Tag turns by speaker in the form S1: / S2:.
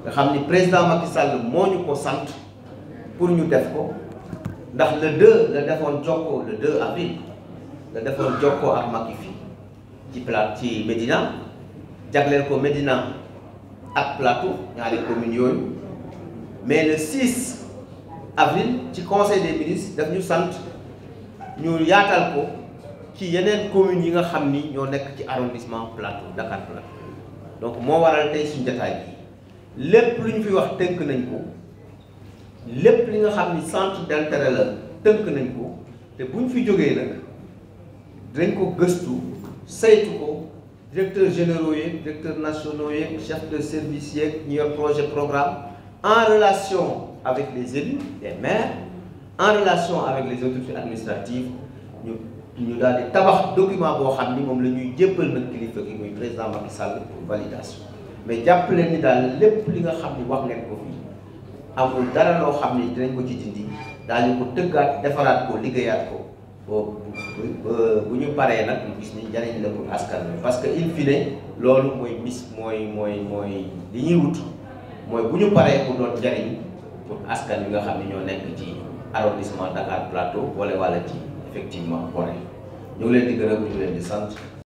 S1: nga xam ni président Macky Sall moo ñu ko sant pour ñu def ko ndax le 2 la defoon jokkoo le 2 avril la defoon jokkoo ak Macky fii ci plat ci Médina jagleel ko Médina ak Plateau ñaari communes yooyu mais le 6 avril ci conseil des ministres daf ñu sant ñu yaatal ko ci yeneen communes yi nga xam ni ñoo nekk ci arrondissement Plateau Dakar Plateau donc moo waral tey suñu jotaay bi lépp lu ñu fi wax tënk nañ ko lépp li nga xam ni centre d'intérêt la tënk nañ ko te bu ñu fi jógee nag dinañ ko gëstu saytu ko directeur généraux yeeg directeur nationaux yeeg chef de service yeeg ñu yor projet programme en relation avec les élus les maires en relation avec les autorités administratives ñu ñu daal di tabax document boo xam ni moom la ñuy jébbal nag kilifa gi muy président Macky Sall pour validation mais jàpp leen ni daal lépp li nga xam ni wax ngeen ko fii amul dara loo xam ni dinañ ko ci dindi daañu ko tëggaat defaraat ko liggéeyaat ko boo bu ñu paree nag ñu gis ni njariñ la pour askan wi parce que in fine loolu mooy mis mooy mooy mooy li ñuy wut mooy bu ñu paree pour doon njariñ pour askan wi nga xam ne ñoo nekk ci arrondissement Dakar Plateau wala wala ci effectivement Gorée ñu ngi leen di gërëm ñu ngi leen di sant